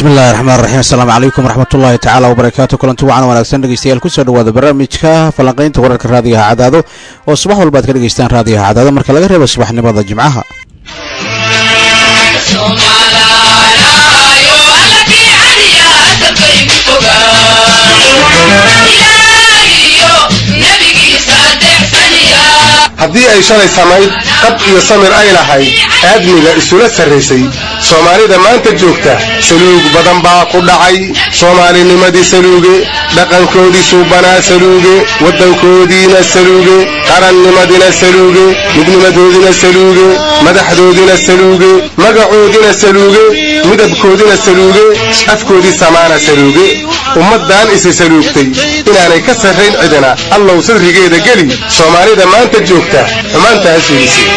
bismillahi raxmaan raxiim asalaamu calaykum waraxmatullaahi tacaala wabarakaatu kulanti wacan wanaagsan dhegeystayaal kusoo dhawaada barnaamijka falanqaynta wararka raadiyaha cadaado oo subax walba ad ka dhegeystaan raadiyaha cadaado marka laga reebo subaxnimada jimcaha haddii ay shalay samayd qab iyo samir ay lahayd aadmiga isula sarraysay soomaalida maanta joogta saluug badan baa ku dhacay soomaalinimadii saluuge dhaqankoodii suubanaa saluuge waddankoodiina saluuge qarannimadina saluuge midnimadoodina saluuge madaxdoodina saluuge magacoodina saluuge midabkoodina saluuge afkoodii samaana saluuge ummaddan isi saluugtay inaanay ka sarrayn cidina allow sadrigeeda geli soomaalida maanta joogta xumaantaa suulisay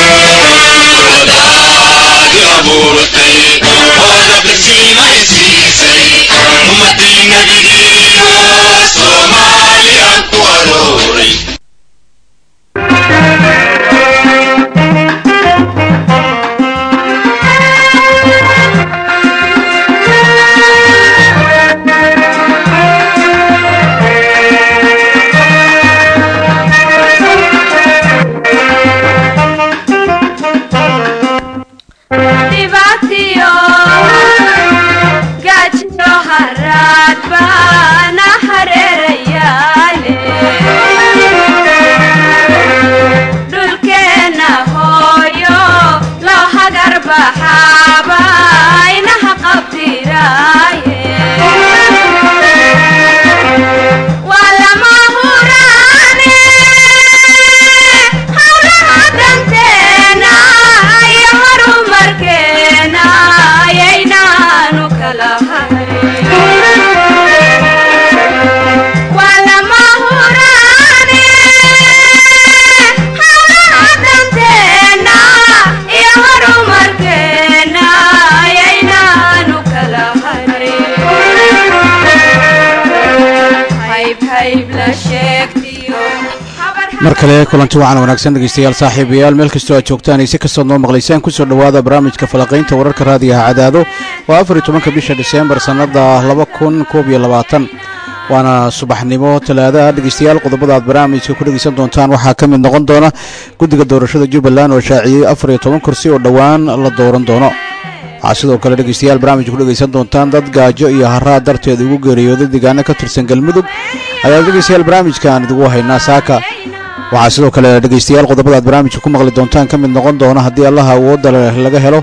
mar kale kulanti wacan wanaagsan dhegeystayaal saaxiibayaal meel kastoo aad joogtaan ay si kastood noo maqlaysaan kusoo dhowaada barnaamijka falaqaynta wararka raadiyaha cadaado waa afar iyo tobanka bisha diseembar sannada laba kun koob iyo labaatan waana subaxnimo talaadaha dhegeystayaal qodobada aad barnaamijka ku dhegeysan doontaan waxaa ka mid noqon doona guddiga doorashada jubbaland oo shaaciyey afar iyo toban kursi oo dhowaan la dooran doono waxaa sidoo kale dhegeystayaal barnaamijka ku dhegeysan doontaan dad gaajo iyo haraa darteed ugu geeriyooday deegaano ka tirsan galmudug ayaa dhegeystayaal barnaamijkaan idigu haynaa saaka waxaa sidoo kale dhegeystayaal qodobada aad barnaamijka ku maqli doontaan ka mid noqon doona haddii allaha awoodda leh laga helo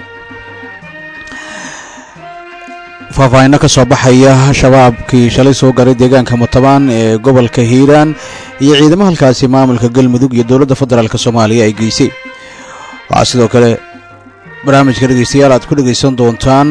faahfaahinno ka soo baxaya shabaabkii shalay soo garay deegaanka mutabaan ee gobolka hiiraan iyo ciidamo halkaasi maamulka galmudug iyo dowladda federaalk soomaaliya ay geysay waxaa sidoo kale barnaamijka dhegeystayaal aad ku dhegeysan doontaan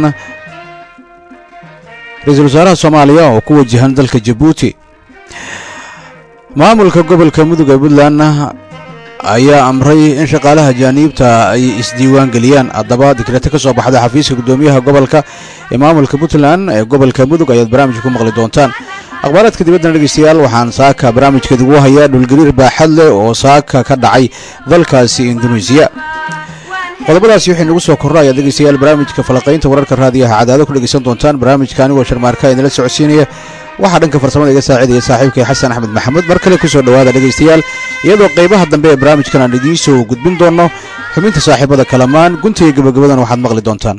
ra-iisul wasaaraha soomaaliya oo ku wajahan dalka jabuuti maamulka gobolka mudug ee puntland ayaa amray in shaqaalaha ajaaniibta ay isdiiwaan geliyaan haddaba dikrete ka soo baxda xafiiska guddoomiyaha gobolka ee maamulka puntland ee gobolka mudug ayaad barnaamijka ku maqli doontaan akhbaaraadka dibaddana dhegeystayaal waxaan saaka barnaamijka idigu hayaa dhulgariir baaxad leh oo saaka ka dhacay dalkaasi induneisiya qodobadaasi waxay nagu soo korra ayaad dhegeystayaal barnaamijka falaqaynta wararka raadiyaha cadaado ku dhegeysan doontaan barnaamijka anigoo sharmaarka idinla socodsiinaya waxaa dhanka farsamada iga saacidaya saaxiibkay xasan axmed maxamuud mar kale kusoo dhowaada dhegeystayaal iyadoo qaybaha dambe ee barnaamijkan aan idiin soo gudbin doonno xubinta saaxiibada kalamaan gunta iyo gabagabadan waxaad maqli doontaan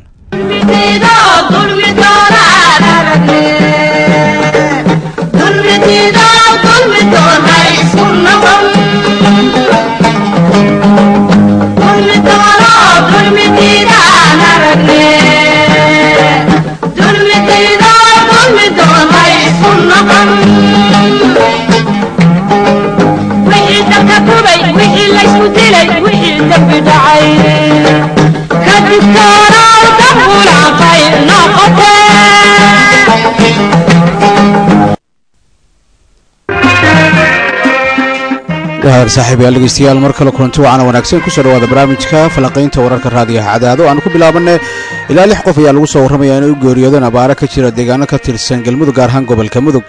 saaxiibayaal dhegeystayaal mar kale kulanti wacana wanaagsan kusoo dhawaada barnaamijka falanqaynta wararka raadiyaha cadaado aanu ku bilaabanay ilaa lix qof ayaa lagu soo warramaya inay u geeriyoodeen abaaro ka jira deegaano ka tirsan galmudug gaar ahaan gobolka mudug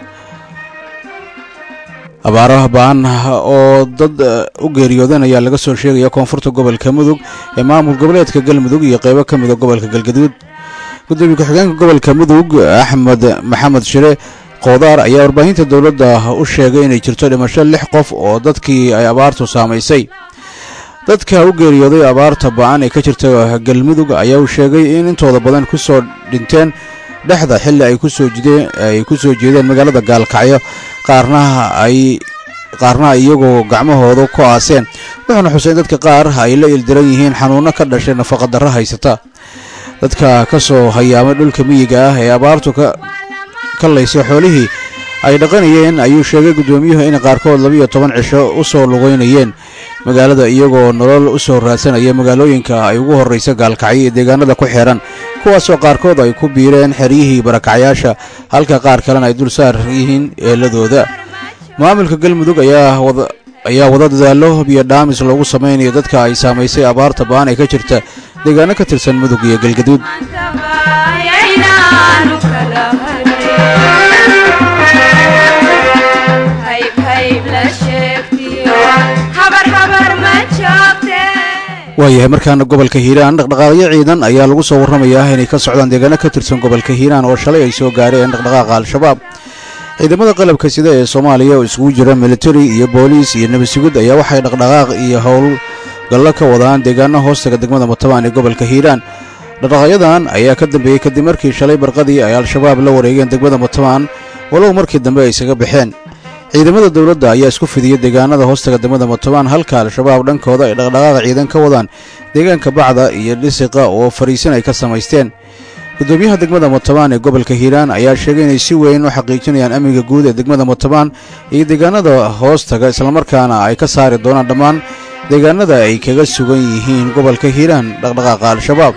abaaro baan oo dad u geeriyoodeen ayaa laga soo sheegaya koonfurta gobolka mudug ee maamul goboleedka galmudug iyo qeybo ka mida gobolka galgaduud gudoomiye ku-xigeenka gobolka mudug axmed maxamed shire qoodaar ayaa warbaahinta dowladda u sheegay inay jirto dhimasho lix qof oo dadkii ay abaartu saamaysay dadka u geeriyooday abaarta ba-an ee ka jirta galmudug ayaa uu sheegay in intooda badan ku soo dhinteen dhexda xilli ay kusoo jideen ay ku soo jeedeen magaalada gaalkacyo qaarna ay qaarna iyagoo gacmahooda ku aaseen wuxuuna xusay in dadka qaar ay la ildiran yihiin xanuunno ka dhashay nafaqadarro haysata dadka ka soo hayaamay dhulka miyiga ah ee abaartu ka kallaysay xoolihii ay dhaqanayeen ayuu sheegay guddoomiyuhu in qaarkood labiiyo toban cisho u soo lugeynayeen magaalada iyagoo nolol u soo raadsanaya magaalooyinka ay ugu horraysa gaalkacyo iyo deegaanada ku xeehan kuwaasoo qaarkood ay ku biireen xeryihii barakacyaasha halka qaar kalena ay dul saar yihiin eeladooda maamulka galmudug ayaa wada ayaa wada dadaalo biyo dhaamis loogu samaynayo dadka ay saamaysay abaarta ba-an ee ka jirta deegaano ka tirsan mudug iyo galgaduud waayahay markaana gobolka hiiraan dhaqdhaqaaqyo ciidan ayaa lagu soo warramayaa inay ka socdaan deegaano ka tirsan gobolka hiiraan oo shalay ay soo gaareen dhaqdhaqaaqa al-shabaab ciidamada qalabka sida ee soomaaliya oo isugu jira militari iyo booliis iyo nebasugud ayaa waxay dhaqdhaqaaq iyo howlgallo ka wadaan deegaano hoostaga degmada matabaan ee gobolka hiiraan dhaqdhaqaaqyadan ayaa ka dambeeyey kadib markii shalay barqadii ay al-shabaab la wareegeen degmada matabaan walow markii dambe ay isaga baxeen ciidamada dowladda ayaa isku fidiyey deegaanada hoostaga degmada matabaan halka al-shabaab dhankooda ay dhaqdhaqaaqa ciidan ka wadaan deegaanka bacda iyo dhisiqa oo fariisin ay ka samaysteen gudoomiyaha degmada matabaan ee gobolka hiiraan ayaa sheegay inay si weyn u xaqiijinayaan amniga guud ee degmada matabaan iyo deegaanada hoostaga islamarkaana ay ka saari doonaan dhammaan deegaanada ay kaga sugan yihiin gobolka hiiraan dhaqdhaqaaqa al-shabaab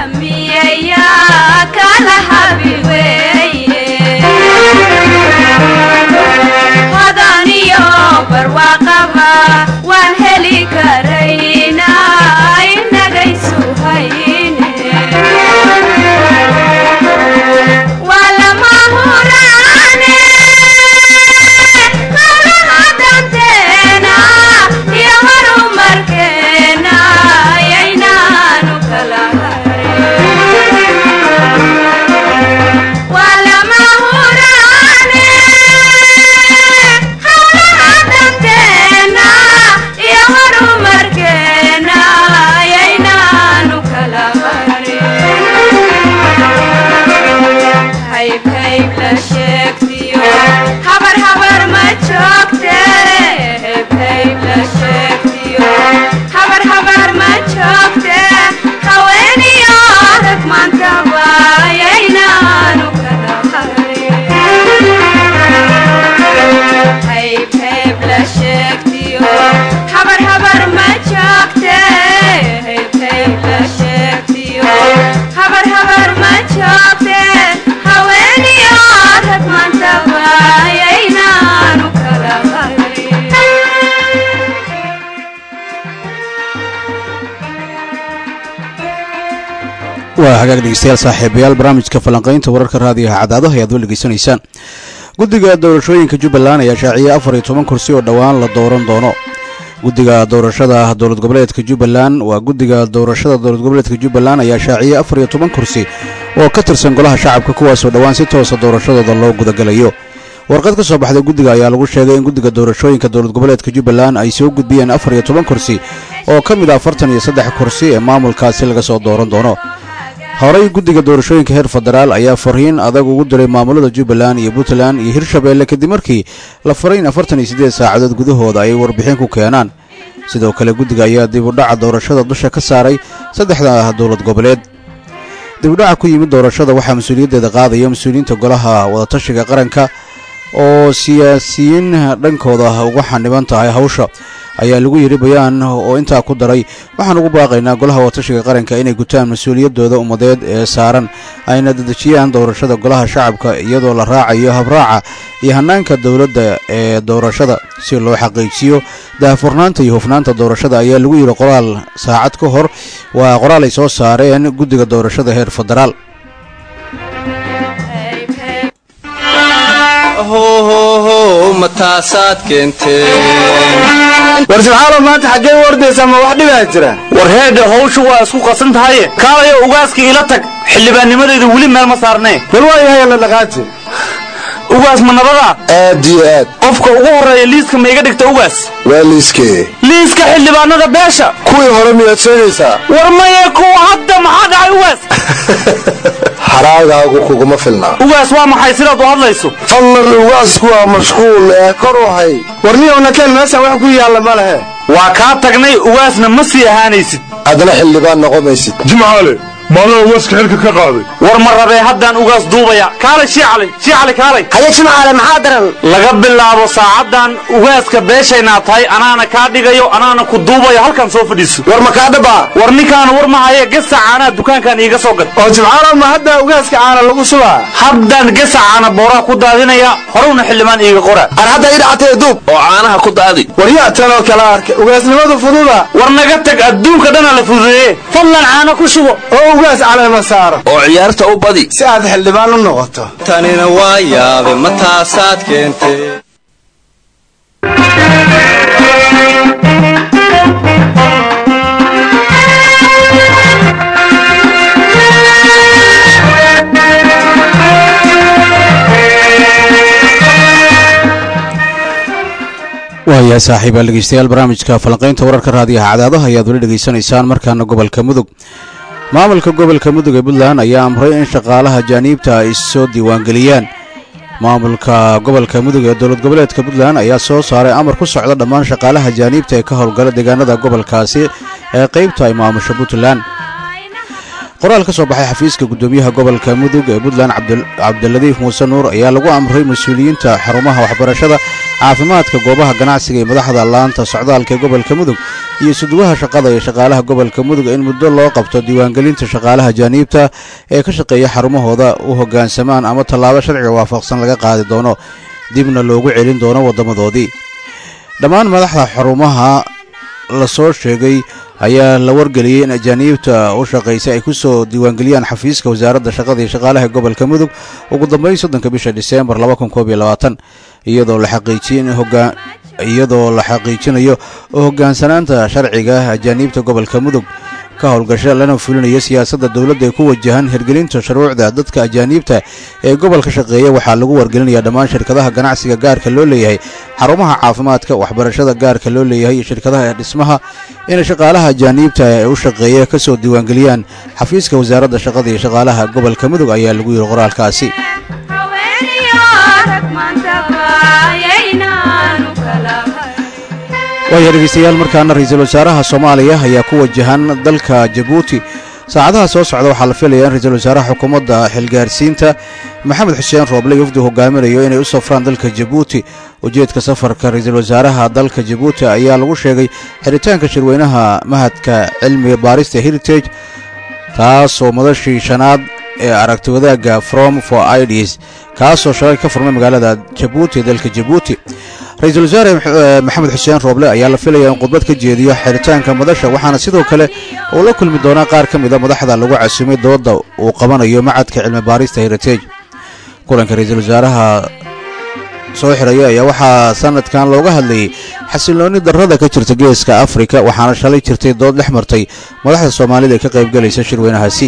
waa hagaag dhegeystayaal saaxiibayaal barnaamijka falanqaynta wararka raadiyaha cadaadaha ayaad wal dhegeysanaysaan guddiga doorashooyinka jubbaland ayaa shaaciyey afar iyo toban kursi oo dhowaan la dooran doono guddiga doorashada dowlad goboleedka jubbaland waa guddiga doorashada dowlad goboleedka jubbaland ayaa shaaciyey afar iyo toban kursi oo ka tirsan golaha shacabka kuwaasoo dhowaan si toosa doorashadooda loo gudagalayo warqad ka soo baxday guddiga ayaa lagu sheegay in guddiga doorashooyinka dowlad goboleedka jubbaland ay soo gudbiyeen afar iyo toban kursi oo ka mid ah afartan iyo saddex kursi ee maamulkaasi laga soo dooran doono horey guddiga doorashooyinka heer federaal ayaa fariin adag ugu diray maamulada jubbaland iyo puntland iyo hirshabeelle kadib markii la faray in afartan iyo siddeed saacadood gudahooda ay warbixin ku keenaan sidoo kale guddiga ayaa dibudhaca doorashada dusha ka saaray saddexda dowlad goboleed dibudhaca ku yimid doorashada waxaa mas-uuliyaddeeda qaadaya mas-uuliyiinta golaha wadatashiga qaranka oo siyaasiyiin dhankooda uga xaniban tahay hawsha ayaa lagu yidhi bayaan oo intaa ku daray waxaan ugu baaqaynaa golaha watashiga qaranka inay gutaan mas-uuliyaddooda ummadeed ee saaran ayna dedejiyaan doorashada golaha shacabka iyadoo la raacayo habraaca iyo hannaanka dowladda ee doorashada si loo xaqiijiyo daahfurnaanta iyo hufnaanta doorashada ayaa lagu yidhi qoraal saacad ka hor waa qoraal ay soo saareen guddiga doorashada heer federaal mataasaad keenteen war subxaalo maanta xaggee u ordaysaa ma wax dhibaa jira war heedhe hawshu waa isku qasan tahaye kaalayo ugaaska ila tag xildhibaannimadayda weli meel ma saarnee bal waa yahay la dhaqaaji ugaas ma nabadaa aad iyo aad qofka ugu horreeya liiska ma iga dhigta ugaas waa liiskee liiska xildhibaanada beesha kuwii hore miyaad sheegaysaa war maye kuwa hadda maxaa dhacay ugaas haraagaagu kuguma filnaa ugaas waa maxay sidaad u hadlayso fadlan ugaasku waa mashquul ee kor u hay warniyowna keen meeshan wax ku yaalla ma lehe waa kaa tagnay ugaasna ma sii ahaanaysid adna xildhibaan noqomaysid jimcaale maadaa ugaska xilka ka qaaday war ma rabee haddaan ugaas duubaya kaalay shiicali shiicali kaalay haye jimcaale maxaa daran laga bilaabo saacaddan ugaaska beeshaynaa tahay anaana kaa dhigayo anaana ku duubayo halkan soo fadhiiso war ma kaa dhaba war ninkaana war ma haye gesa caanaha dukaankan iiga soo gad oo jimcaalo ma hadda ugaaska caana lagu subaa haddaan gesa caana booraha ku daadinaya horowna xildhibaan iiga qora ar hadda ii dhacatee duub oo caanaha ku daadi war yaa tanoo kala arka ugaasnimadu fududa war naga tag adduunka dhana la fududeeye fadlan caano ku shubo oo ugaas caleema saaro oo ciyaarta u badi si aad xildhibaan u noqoto tanina waa yaabe ma taasaad keentay waayahay saaxiibaal dhegeystayaal barnaamijka falanqaynta wararka raadiyaha cadaadaha ayaad weli dhegaysanaysaan markaana gobolka mudug maamulka gobolka mudug ee puntland ayaa amray in shaqaalaha jaaniibta ay soo diiwaangeliyaan maamulka gobolka mudug ee dowlad goboleedka puntland ayaa soo saaray amar ku socda dhammaan shaqaalaha jaaniibta ee ka howlgala deegaanada gobolkaasi ee qaybta ay maamusho puntland qoraal ka soo baxay xafiiska guddoomiyaha gobolka mudug ee puntland cabdiladiif muuse nuur ayaa lagu amray mas-uuliyiinta xarumaha waxbarashada caafimaadka goobaha ganacsiga iyo madaxda laanta socdaalka ee gobolka mudug iyo suduwaha shaqada iyo shaqaalaha gobolka mudug in muddo loo qabto diiwaangelinta shaqaalaha jaaniibta ee ka shaqeeya xarumahooda u hoggaansamaan ama tallaabo sharciga waafaqsan laga qaadi doono dibna loogu celin doono waddamadoodii dhammaan madaxda xarumaha la soo sheegay ayaa la wargeliyey in ajaaniibta u shaqaysay ay ku soo diiwaangeliyaan xafiiska wasaaradda shaqada iyo shaqaalaha gobolka mudug ugu dambayn soddonka bisha diseembar iyadoo la xaqiijin iyadoo la xaqiijinayo oo hoggaansanaanta sharciga ajaaniibta gobolka mudug ka howlgasha lana fulinayo siyaasadda dowladda ee ku wajahan hirgelinta shuruucda dadka ajaaniibta ee gobolka shaqeeya waxaa lagu wargelinayaa dhammaan shirkadaha ganacsiga gaarka loo leeyahay xarumaha caafimaadka waxbarashada gaarka loo leeyahay iyo shirkadaha dhismaha inay shaqaalaha ajaaniibta ee u shaqeeya ka soo diiwaangeliyaan xafiiska wasaaradda shaqada iyo shaqaalaha gobolka mudug ayaa lagu yidhi qoraalkaasi waaya dhegeystayaal markaana ra-iisul wasaaraha soomaaliya ayaa ku wajahan dalka jabuuti saacadaha soo socda waxaa la filayaa in ra-iisul wasaaraha xukuumadda xilgaarsiinta maxamed xuseen rooble yofdu hogaaminayo inay u safraan dalka jabuuti ujeedka safarka ra-iisul wasaaraha dalka jabuuti ayaa lagu sheegay xiritaanka shirweynaha mahadka cilmiga baarista heritage taasoo madashii shanaad ee aragti wadaagga from for ids kaasoo shalay ka furmay magaalada jabuuti ee dalka jabuuti ra-iisul wasaare maxamed xuseen rooble ayaa la filaya in khudbad ka jeediyo xiritaanka madasha waxaana sidoo kale uu la kulmi doonaa qaar ka mida madaxda lagu casumay dooda uu qabanayo macadka cilmi baarista heritage kulanka ra-iisul wasaaraha soo xiraya ayaa waxaa sanadkan looga hadlayay xasiloonni darrada ka jirta geeska afrika waxaana shalay jirtay dood dhex martay madaxda soomaalida ee ka qaybgalaysa shirweynahaasi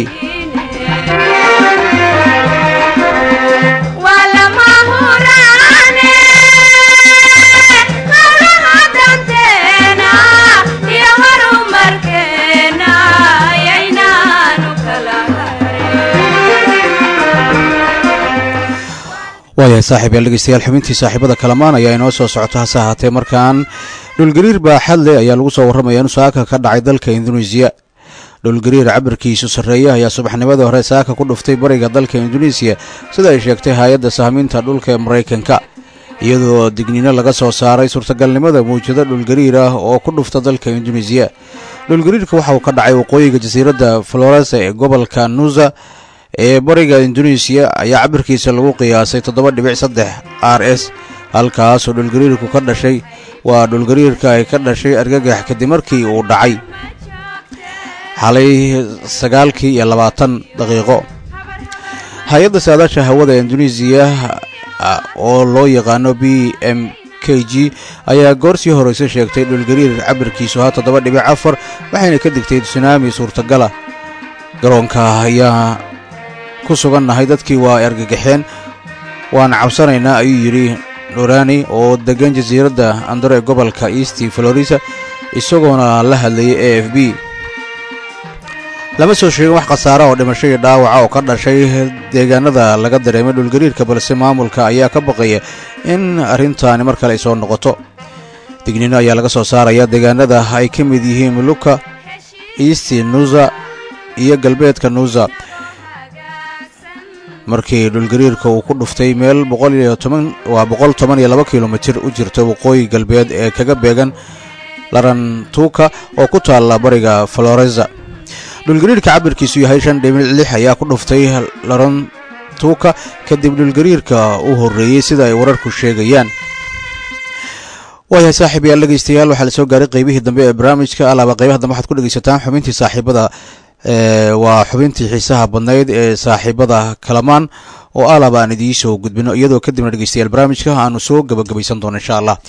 waayahay saaxiib yaal dhegeystayaal xubintii saaxiibada kalamaan ayaa inoo soo socota hase ahaatee markaan dhulgariir baaxadle ayaa lagu soo warramaya in saaka ka dhacay dalka induneisiya dhulgariir cabirkiisu sarreeya ayaa subaxnimadii hore saaka ku dhuftay bariga dalka induneisiya sida ay sheegtay hay-adda sahminta dhulka ee maraykanka iyadoo digniino laga soo saaray suurtagalnimada muujado dhulgariir ah oo ku dhufta dalka induneisiya dhulgariirka waxa uu ka dhacay waqooyiga jasiiradda floresa ee gobolka nusa ee bariga induneisiya ayaa cabirkiisa lagu qiyaasay toddoba dhibic saddex r s halkaasoo dhulgariirku ka dhashay waa dhulgariirka ay ka dhashay argagax kadib markii uu dhacay xalay sagaalkii iyo labaatan daqiiqo hay-adda saadaasha hawada induneisiya oo loo yaqaano b m k g ayaa goor sii horeysa sheegtay dhulgariir cabirkiisu ahaa toddoba dhibic afar waxayna ka digtay sunaami suurtagala garoonka ayaa ku sugannahay dadkii waa argagaxeen waan cabsanaynaa ayuu yidhi dhurani oo deggan jasiiradda andaro ee gobolka east florida isagoona la hadlayay a f b lama soo sheegin wax khasaara oo dhimasho iyo dhaawaca oo ka dhashay deegaanada laga dareemay dhulgariirka balse maamulka ayaa ka baqaya in arrintaani mar kale ay soo noqoto digniino ayaa laga soo saaraya deegaanada ay ka mid yihiin muluka east nusa iyo galbeedka nusa markii dhulgariirka uu ku dhuftay meel waa boqol toban iyo laba kilomitir u jirta waqooyi galbeed ee kaga beegan larantuuka oo ku taalla bariga floreza dhulgariirka cabirkiisu yahay shan dhibic lix ayaa ku dhuftay larantuuka kadib dhulgariirka u horreeyey sida ay wararku sheegayaan waayahay saaxiib yaal dhegaystayaal waxaa la soo gaaray qaybihii dambe ee barnaamijka alaaba qaybaha dambe waxaad ku dhegaysataan xubintii saaxiibada waa xubintii xiisaha badnayd ee saaxiibada kalamaan oo alaba aan idiin soo gudbino iyadoo kadibna dhegaystayaal barnaamijka aanu soo gabagabaysan doono insha allah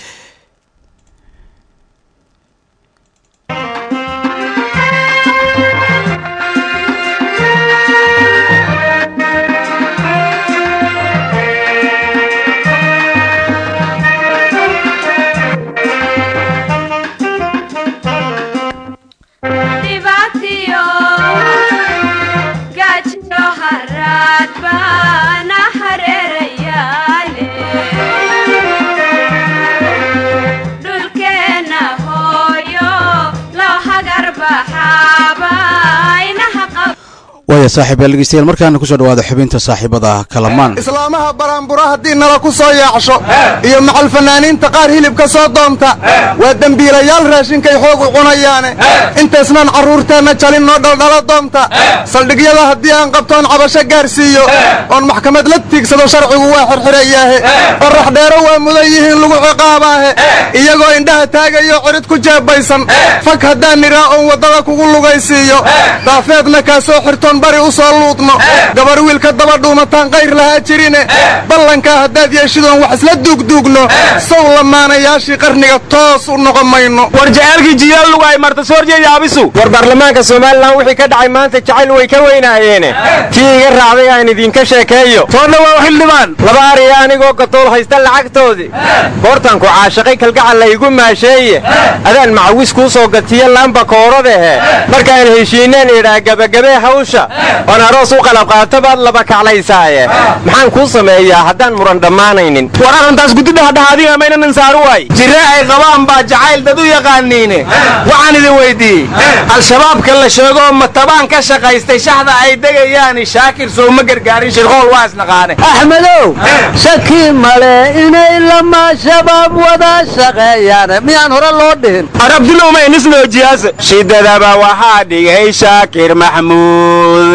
waaya saaxiib yaal dhegeystayaal markaana kusoo dhawaada xubinta saaxiibada kalamaan islaamaha baraanbura haddii nala ku soo yaacsho iyo macal fanaaniinta qaar hilibka soo doonta waa dembiilayaal raashinkay xoog u cunayaane intaysnaan carruurteenna jalin noo dhaldhala doonta saldhigyada haddii aan qabtoon cabasho gaarsiiyo oon maxkamad la tiigsado sharcigu waa xirxirayaahe qorax dheero waa mudan yihiin lagu ciqaabaahe iyagoo indhaha taagayo cirid ku jeebaysan fag haddaan nidhaa oon waddada kugu lugaysiiyo daafeedna kaa soo xirtoon bari u soo luudno gabar wiilka daba dhuumataan qayr lahaa jirine ballankaa haddaad yeeshidoon wax isla duugduugno sow lamaanayaashii qarniga toos u noqon mayno war jaceelkii jiyaal lugaay martasoorjeedaabisu war baarlamaanka somalilan wixii ka dhacay maanta jacayl way ka weynaayeene tii iga raacday aan idinka sheekeeyo toonna waa xildhibaan laba ariya anigoo gatool haysta lacagtoodii goortanku caashaqay kalgacal laygu maasheeye adaan macawis kuu soo gatiyo laamba kooradahe markaan heshiineen idhaa gebagabee hawsha oon aroos u qalab qaato baad laba kaclaysaaye maxaan kuu sameeyaa haddaan muran dhammaanaynin war arrintaas gudidhahdhaha adiga maynanan saaru waay jirre ay qabaan baa jacayl dad u yaqaaniine waxaan idin weyddiiyey al-shabaabka la sheegoo matabaan ka shaqaystay shaxda ay degayaani shaakir soo ma gargaarin shirqool waa isnaqaane axmedow shaki male inay lama shabaab wada shaqeeyaan miyaan hore loo dhihin arabdilowmaynisnoojiyaase shidadaba waxaa dhigay shaakir maxmuud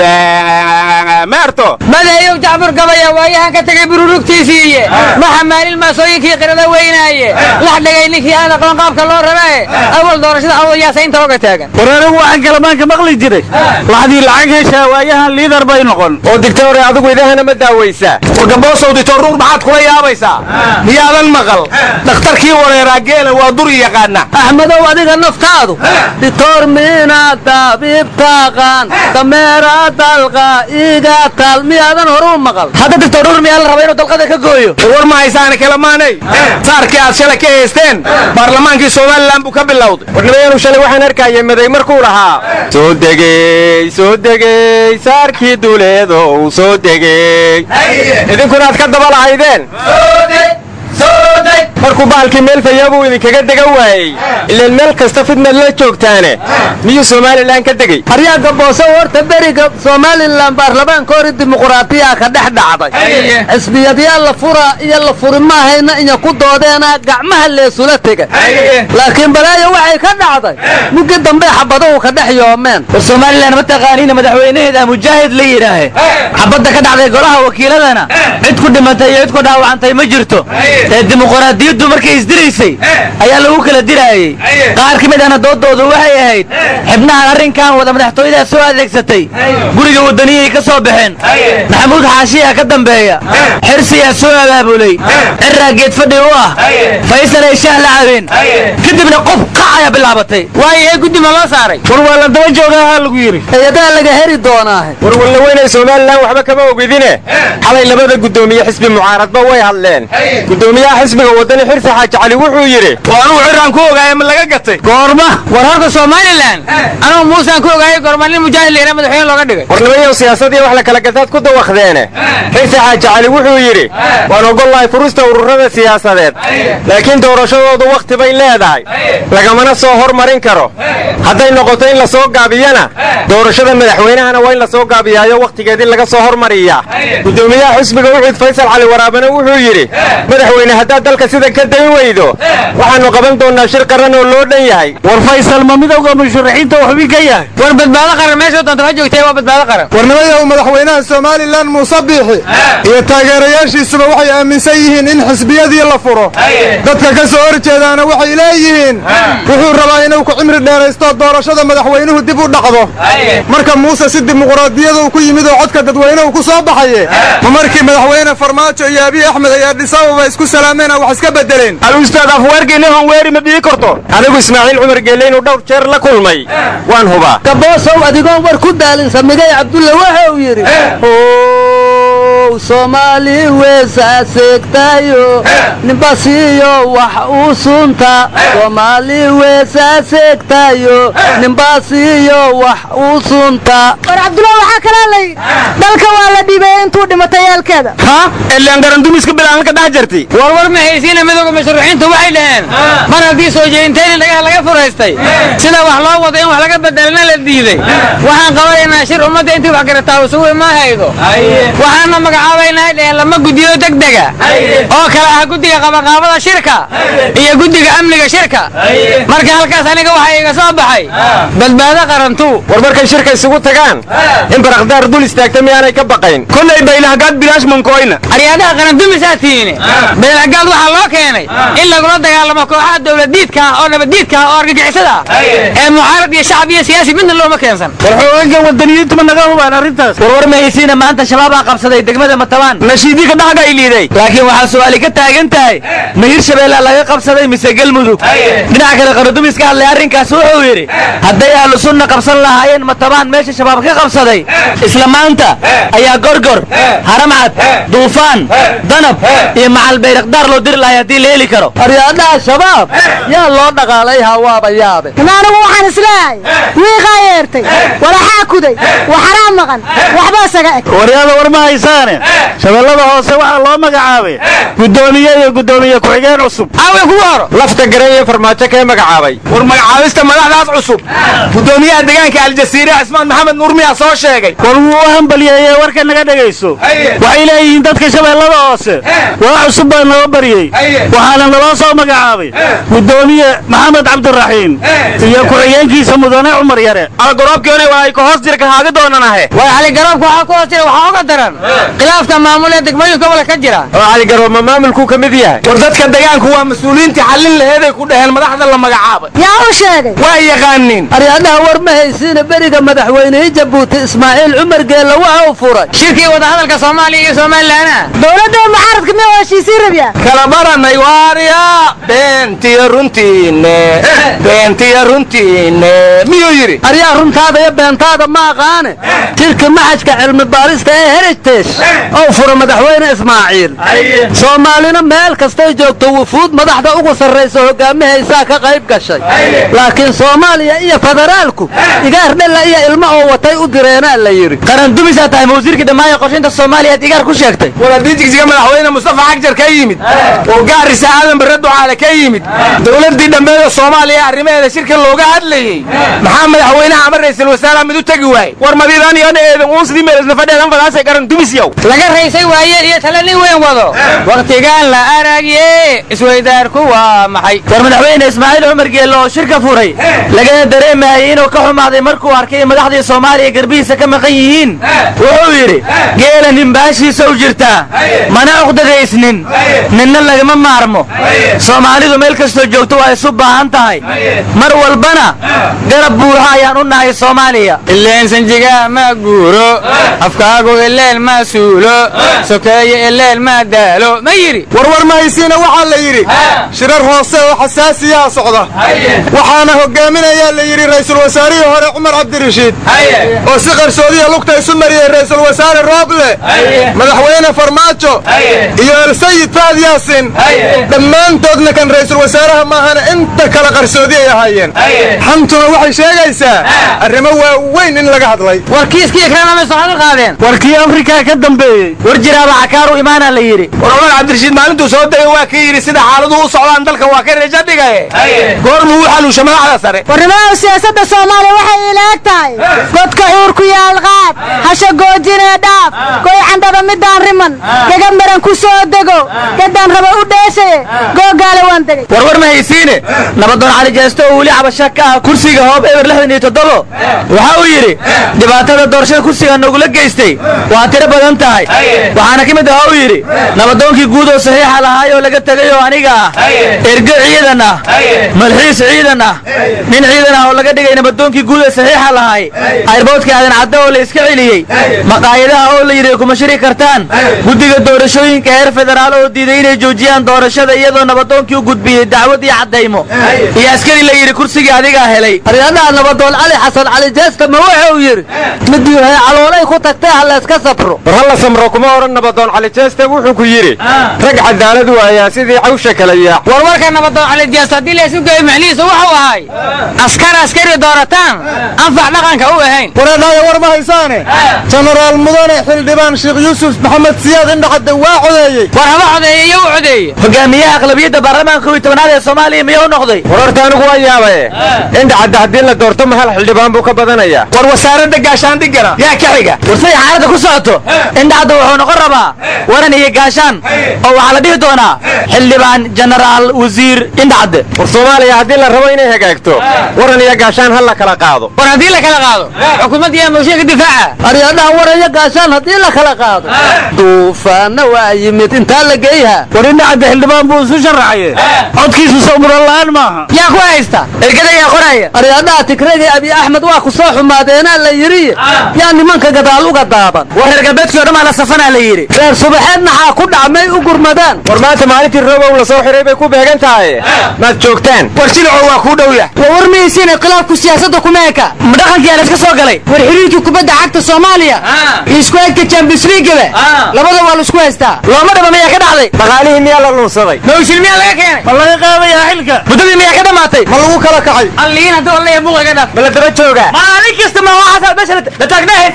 meerto madeeyow jacfur gabaya waayahan ka tegay bururugtiisiiye maxa maalin maasooyinkii qirada weynaaye lax dhegay ninkii aan aqoon qaabka loo rabae awal doorashada awdayaasa inta oga taagan war anigu waxaan kalamaanka maqli jiray laxdii lacag heshaa waayahan liidar bay noqon oo digtore adigu idahana ma daawaysaa wargaboosow ditoruur maxaad kula yaabaysaa miyaadan maqal dhakhtarkii wareeraa geela waa duri yaqaana axmedow adiga naftaadu ditoor miina dabiib taqaan dameera dalqa iga tal miyaadan horu maqal hadda dictorur miyaa la raba inuu dalqada ka gooyo war ma haysaana kalamaanay saarkii aad shalay ka haysteen baarlamaankii somalilan buu ka bilowday warnimayaanu shalay waxaan arkayay maday markuu lahaa soo degey soo degey saarkii duuleedow soo degey idinkuna aad ka daba lahaydeen markuu baalkii meel fayaabuu idinkaga degan waayey ilaan meel kasta fidnaad la joogtaane miyuu somalilan ka degey aryaagga boose horta beriga somalilan baarlamaankoori dimuquraatiyaa ka dhex dhacday xisbiyadyaa la fura iyo la furi maahayna inya ku doodeena gacmaha leesula tega laakiin balaayo waxay ka dhacday muggi dambe xabaduhu ka dhex yoomeen war somalilan ma taqaaniina madaxweynaheeda mujaahid la yidhaahe xabadda ka dhacday golaha wakiiladana cid ku dhimatay iyo cid ku dhaawacantay ma jirto ee dimuqraadiyaddu qarantu markay isdiraysay ayaa lagu kala diraayey qaar ka mid ahna doodoodu waxay ahayd xibnahan arrinkan wada madaxtooyadaa soo adeegsatay guriga wadaniyay ka soo baxeen maxamuud xaashiyaa ka dambeeya xirsiyaa soo abaabulay ciraa geed fadhi u ah faysal ay shaah la cabeen kadibna qof qac ayaa bilaabatay waayo ee guddi ma loo saaray war waa la daba joogaha lagu yidhi hay-adaha laga heri doonaahe war wallaweynay somalilan waxba kama ogidine xalay labada guddoomiye xisbi mucaaradba way hadleen guddoomiyaha xisbiga wadani xirsi xaaji cali wuxuu yidhi oo anugu ciraan ku ogaaya ma laga gatay goorma war horta somalilan anugu muusaan ku ogaayay goorma nin mujaahid layra madaxweyne looga dhigay warnimayow siyaasadii wax la kala gataad ku dawakdeene xirsi xaaji cali wuxuu yidhi waan ogollahay furista ururada siyaasadeed laakiin doorashadoodu wakhti bay leedahay lagamana soo hormarin karo hadday noqoto in la soo gaabiyana doorashada madaxweynahana waa in la soo gaabiyaayo wakhtigeedii laga soo hormariyaa guddoomiyaha xisbiga uxud faysal cali waraabana wuxuu yidhi madaxweyne haddaad dalka sidan ka dayn weydo waxaannu qaban doonnaa shir qaran oo loo dhan yahay war faysal ma midowga musharaxiinta uu xubin ka yahay war badbaado qaran meesha doonta ha joogtay waa badbaado qaran warnimayahu madaxweynaha somalilan muuse biixi iyo taageerayaashiisuba waxay aaminsan yihiin in xisbiyadii la furo dadka ka soo hor jeedaana waxay leeyihiin wuxuu rabaa inuu ku cimri dheeraysto doorashada madaxweynuhu dib u dhacdo marka muuse si dimuqraadiyada uu ku yimid oo codka dadweynuhu ku soo baxaye ma markii madaxweyne farmaajo iyo abiy axmed ay aadhisaababa isku salaameena wax iska bedeleen alustaad afweergeenne honweeri ma dhihi karto anigu ismaaciil cumar geelle inuu dhowr jeer la kulmay waan hubaa gaboosow adigoon war ku daalin samigay cabdulle waxa uu yidhi ow soomaali weesaaseegtaayo nimbasiiyo wax uu sunta soomaali weesaaseegtaayo nimbasiiyo wax uu sunta war cabdulla waxaa kalaa lay dalka waa la dhiibay intuu dhimatay eelkeeda ha elaan garandumiska bilaanka dhex jirtay warwar ma haysiina midowga musharaxiintu waxay dhaheen mar haddii soo jeedintayn dhagaha laga furaystay sida wax loo wado in wax laga bedelana la diiday waxaan qabanaynaa shir ummadda intii wax garataa usugu ma haydo waxaana magacaabaynaa dhaheen lama guddiyo degdega oo kale ah guddiga qabaqaabada shirka iyo guddiga amniga shirka marka halkaas aniga waxaa iga soo baxay badbaado qarantu war markay shirka isugu tagaan in barakdaar dul istaagta miyaanay ka baqayn kollay baylahgaad bilaash mankoyna aryaadaha qarandumisaa tiine beelagaad waxaa loo keenay in lagula dagaalamo kooxaha dowladiidka ah oo nabaddiidka ah oo argagixisada ah ee mucaarad iyo shacab iyo siyaasi midna looma keensan war xooganka wadaniyiintu ma naga hubaan arrintaas warwar ma haysiina maanta shabaabaa qabsaday degmada matabaan nashiidii ka dhaxga ay liiday laakiin waxaa su'aali ka taagan tahay ma hirshabeellea laga qabsaday mise galmudug dhinaca kale qarandumis ka hadlay arrinkaas wuxuu yidhi hadday ahlu sunna qabsan lahaayeen matabaan meesha shabaab ka qabsaday isla maanta ayaa gorgor haramcad duufaan danab iyo macal bayrakdaar loo diri lahay haddii la heli karo aryaadhaha shabaab yaa loo dhaqaalay hawaaba yaabe anigu waxaan isleehay wiiqaa yeertay walaxaa kuday waxaraa maqan waxba isaga eg waryaada war ma haysaane shabeellada hoose waxaa loo magacaabay guddoomiye iyo guddoomiye ku-xigeen cusub aawe kugu horo lafta gareeye farmaajo kee magacaabay war magacaabista madaxdaas cusub guddoomiyaha deegaanka aljasiire cismaan maxamed nuur miyaa soo sheegay war wuu u hambaliyeeye warka naga dhegayso waxay leeyihiin dadka shabeellada hoose waa cusub baa noo baryey waxaana naloo soo magacaabay guddoomiye maxamed cabdiraxiim iyo ku-xigeenkiisa mudane cumar yare algoroobkiona waa ay ka hoos jirka haaga doonanahe war caligaroobka waxaa ku hoos jira waxaa uga daran khilaafka maamul ee degmooyinka gobolka ka jira oo caligaroob ma maamulkuu ka mid yahay war dadka deegaanku waa mas-uuliyiintii xallin laheeday ku dhaheen madaxda la magacaabay yaa u sheegay waa yaqaaniin aryaadhaha war ma haysiina beriga madaxweynihii jabuuti ismaaciil cumar geelle waxa uu furay shirkii wadahadalka soomaaliya iyo somalilaana dowladda mucaaradka miya heshiisiin rabyaa kala baranay waarya beentiyo runtiine beentiyo runtiine miyuu yidhi aryaa runtaada iyo beentaada ma aqaane shirka maxajka cilmi baarista ee heritage oo fura madaxweyne ismaaciil soomaalina meel kastay joogto wufuud madaxda ugu sarraysa hogaamihaysaa ka qayb gashay laakiin soomaaliya iyo federaalku igaar dhella iyo ilmo oo watay u direenaa la yidhi qarandumisaa tahay mawasiirkii dhammaaya qorshaynta soomaaliyaad igaar ku sheegtay war haddii jigsiga madaxweyne mustafa xagjar ka yimid oo gaarisa aadan barre ducaale ka yimid dowladdii dhammeeda soomaaliya arrimaheeda shirka looga hadlayey maxaa madaxweynaha ama ra'iisul wasaaraha mid u tegi waayey war madiidaan iyo dheeedan uun sidii meelisna fadheedan fadaasay qarandumis yow laga raysay waayeel iyo tale nin weyn wado wakhtigaan la aragye isweydaarku waa maxay war madaxweyne ismaaciil cumar geelle oo shirka furay lagana dareemayay inuu ka xumaaday markuu arkay in madaxdii soomaaliya garbihiisa ka maqan yihiin wuxuu yidhi geela nimbaashiisa u jirtaa mana uqdadaysnin ninna lagama maarmo soomaalidu meel kastoo joogto waa isu baahan tahay mar walbana garab buuxa ayaan u nahay soomaaliya ileen sanjigaa ma guuro afkaagu ileel ma suulo sokeeye ileel ma daalo ma yidhi warwar mahaysiina waxaa la yidhi shirar hoose oo xasaasiyaa socda waxaana hogaaminayaa la yidhi ra'iisul wasaarihii hore cumar cabdirashiid oo si qarsoodiya lugta isu mariyey ra'iisul wasaare rooble madaxweyne farmaajo iyo elsayid faad yaasin dhammaantoodna kan ra'iisul wasaaraha maahana inta kale qarsoodi ay ahaayeen xantuna waxay sheegaysaa arrimo waaweyn in laga hadlay war kiiskii kalena may soo hadal qaadeen warkii afrika ka dambeeyey war jiraaba cakaaru imaana la yidhi war cumar cabdirashiid maalintuu soo degay waa ka yidhi sida xaaladuhu u socdaan dalka waa ka reeja dhigaye goormuu u xaluusha madaxda sare warnimada siyaasadda soomaaliya waxay ilaag tahay godka xuur ku yaal qaad hasha goojinee dhaaf goy candhaba midaan riman gaga maran ku soo dego gaddaan raba u dheeshaye googaale waan degay warwar ma haysiine nabadoon cali jeesto oo weli cabasha ka ah kursiga hoob eber lixdan iyo toddobo waxa uu yidhi dhibaatada doorashada kursiga nagula geystay waa tiro badan tahay waxaana ka mid ah uu yidhi nabadoonkii guud oo saxiixa lahaay oo laga tegay oo aniga ah ergo ciidan ah malxiis ciidan ah nin ciidan ah oo laga dhigay nabadoonkii guud ee saxiixa lahaay ayrboodka aadan cadda oo la iska celiyey maqaayadaha oo la yidhi kuma shiri kartaan guddiga doorashooyinka heer federaal oo diiday inay joojiyaan doorashada iyadoo nabadoonkii u gudbiyey dacwad iyo caddaymo iyo askari la yidhi kursigii adigaa helay aryadaha nabadoon cali xasan cali jeesta ma wuxuu yidhi midii hay caloolay ku tagtay ha layska safro war halla samro kuma odhan nabadoon cali jeeste wuxuu ku yidhi rag cadaalad waayaa sidii cawsha kala yaac warwarka nabadoon cali jeest haddii la isu geeyo macnihiisa wuxuu ahay askar askari doorataan anfac dhaqanka u ahayn wareedhaaya war ma haysaane jenaraal mudane xildhibaan sheekh yuusuf maxamed siyaad indhacadde waa codeeyey war haba codeeye iyo u codeeye hogaamiyaha aqlabiyadda baarlamaanka kow iyo tobanaad ee soomaaliya miyuu noqday war horta anigu waa yaabaye indhacadda haddii la doorto ma hal xildhibaan buu ka badanayaa war wasaaradda gaashaandhigana yaa ka xiga war siday xaaladda ku socoto indhacadda wuxuu noqon rabaa waran iyo gaashaan oo waxaa la dhihi doonaa xildhibaan jenaraal wasiir indhacadde war soomaaliya haddii la rabo inay hagaagto waran iyo gaashaan ha la kala qaado war haddii la kala qaado xukuumadda iyo mooshinka difaaca aryadaha waraya gaashaan haddii la kala qaado duufaanna waa yimid intaa la geeyha war indhacadde xildhibaan buu isu sharaxaye codkiisu sawmuran la'aan maaha yaa ku haysta ergada yaa qoraya aryadaha tigragii abi axmed waa ku soo xumaadeenaa la yidhi yaa nimanka gadaal uga daaban war reer galbeedkii o dhan aa la safanaa la yidhi reer subaxeed maxaa ku dhacmay u gurmadaan war maanta maalintii robow la soo xiray bay ku beegan tahay maad joogtaan war jilico waa kuu dhow yah waa war mahaysiina khilaafku siyaasadda kuma eka ma dhaqankiyaa la iska soo galay war xiriirkii kubadda cagta soomaaliya iyo isku eegka champions leagueba labada waa laisku haystaa looma dhaba miyaa ka dhacday dhaqaalihii miyaa la lunsaday mawshil miyaa laga keenay ma laga qaadayaa xilka muddadii miyaa ka dhammaatay ma lagu kala kacay alliin hadduu allaya buuqa iga dhaaf ma la daba joogaa maalin kasta ma waxaasaa meesha la taagnahay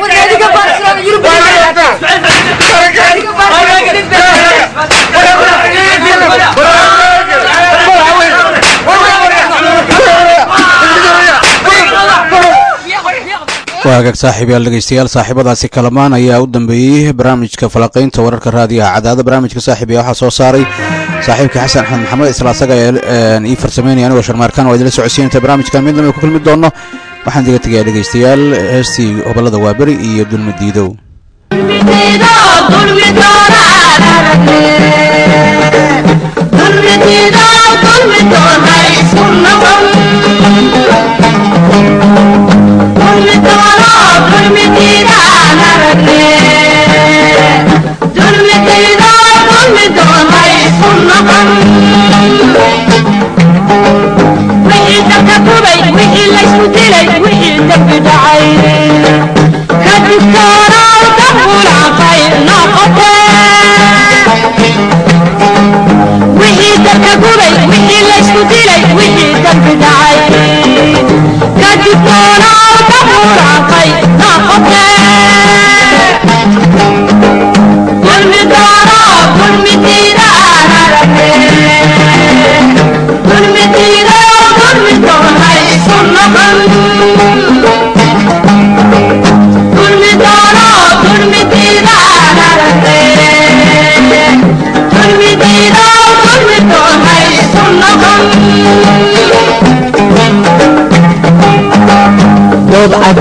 waa hagaag saaxiibayaal dhegeystayaal saaxiibadaasi kalamaan ayaa u dambeeyey barnaamijka falaqaynta wararka raadiyaha cadaada barnaamijka saaxiibaya waxaa soo saaray saaxiibka xasan axmed maxamed isla asaga ii farsameynaya anigoo sharmaarkaan waa idila socodsiinta barnaamijkan mid lamid ku kulmi doono waxaan diga tegayaa dhegeystayaal heestii hobolada waaberi iyo dulmi diidow Dulmi dara, dulmi dira,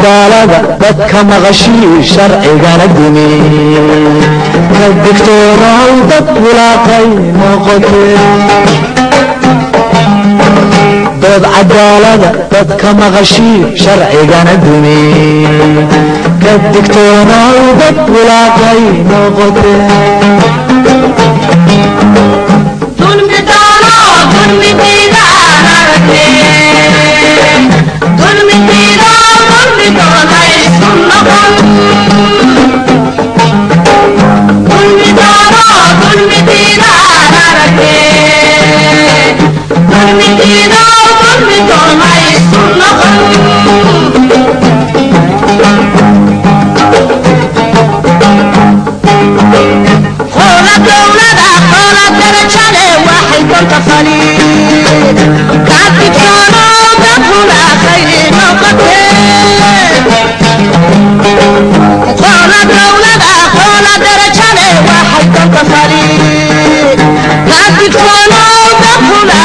cadaalada dadka maqashii sharcigana dumi ka digtoonaw dad bulaaqay noqotee dood cadaalada dadka maqashii sharcigana dumi ka digtoonaw dad bulaaqay noqotee Thank you.